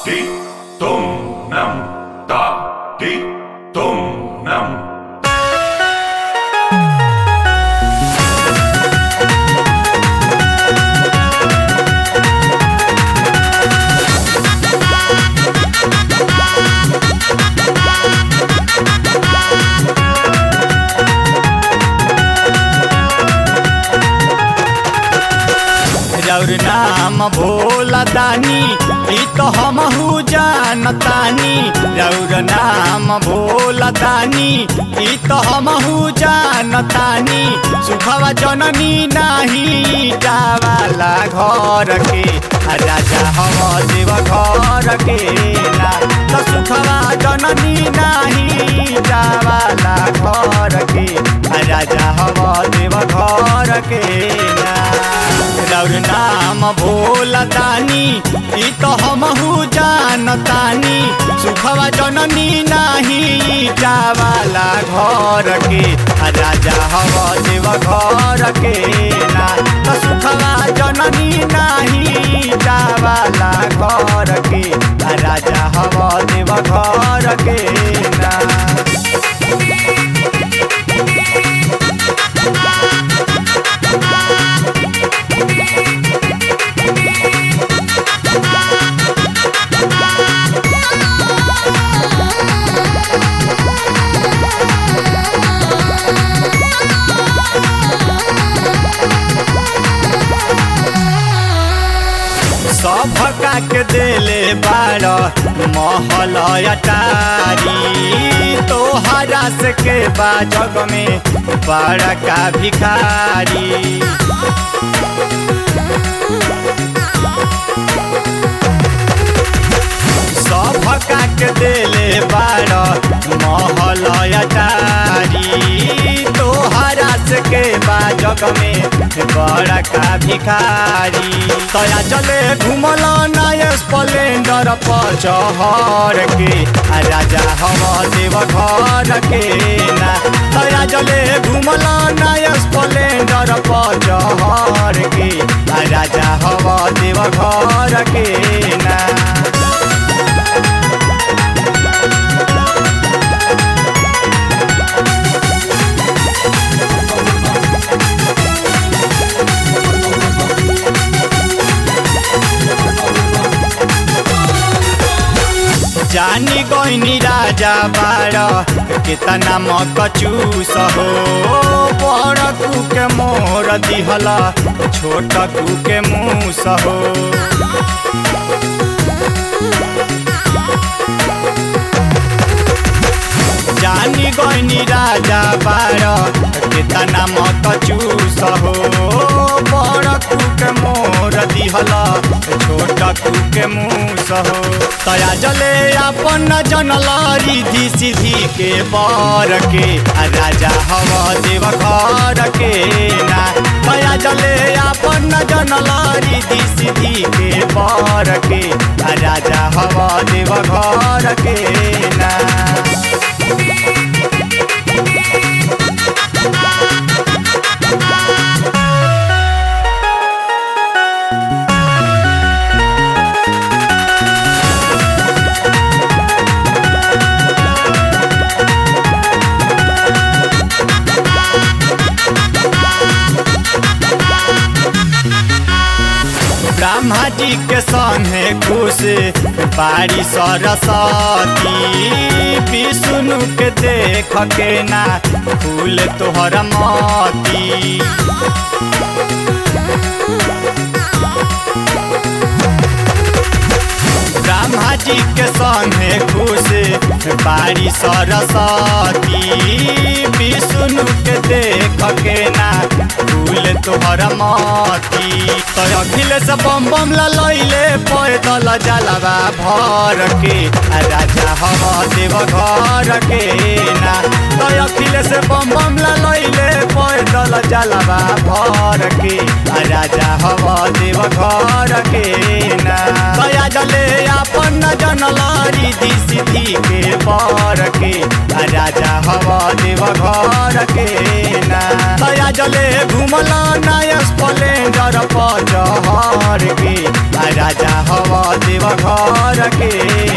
ti tum nam ta ti tum nam रौर नाम भोला दानी ई तो हमहू जानतानी रौर नाम भोला दानी ई तो हमहू जानतानी सुखवा जननी नाही जावाला घर के आ राजा हम देव घर के ना तो सुखवा जननी नाही जावाला घर के आ राजा हम देव घर के ना रौर नाम भोला दानी ई तो हमहू जानतानी सुखवा जननी नाही जावाला घर के आ राजा हव देव घर के ना तो सुखवा जननी नाही जावाला घर के आ राजा हव देव घर के ना सभका के देले बार महल अटारी तोहरा से के बा जग में बड़का भिखारी सभका के देले बार महल अटारी तोहरा से के बा जग में बड़का भिखारी तया चले घुमल नय स्प्लेंडर पर चहर के आ राजा हम देव घर के ना तया चले घुमल नय स्प्लेंडर पर चहर के आ राजा हम देव घर के ना जानी गईनी राजा बार कितना मकचूस हो बड़ कू के मोर दिहला छोट कू के मूस हो जानी गईनी राजा बार कितना मकचूस हो बड़ कू के मोर दिहला छोट कू के मूस हो तया जले अपन जनल रिधि सिद्धि के बर के आ राजा हव देव घर के ना तया जले अपन जनल रिधि सिद्धि के बर के आ राजा हव देव घर के ना ब्रह्मा जी के संगे खुश बारी सरस्वती विष्णु के देख के ना फूल तोहर मती ब्रह्मा जी के संगे खुश बारी सरस्वती विष्णु के देख के ना फूल तोहर मती तो अखिलेश बम बम लैले पैदल जलवा भर के आ राजा हम देव घर के ना तो अखिलेश बम बम लैले पैदल जलवा भर के आ राजा हम देव घर के ना दया जले अपन जनलारी दी सिद्धि के बर के आ राजा हवा देव घर के ना दया जले घुमला नया स्प्लेंडर पर जहर के आ राजा हवा देव घर के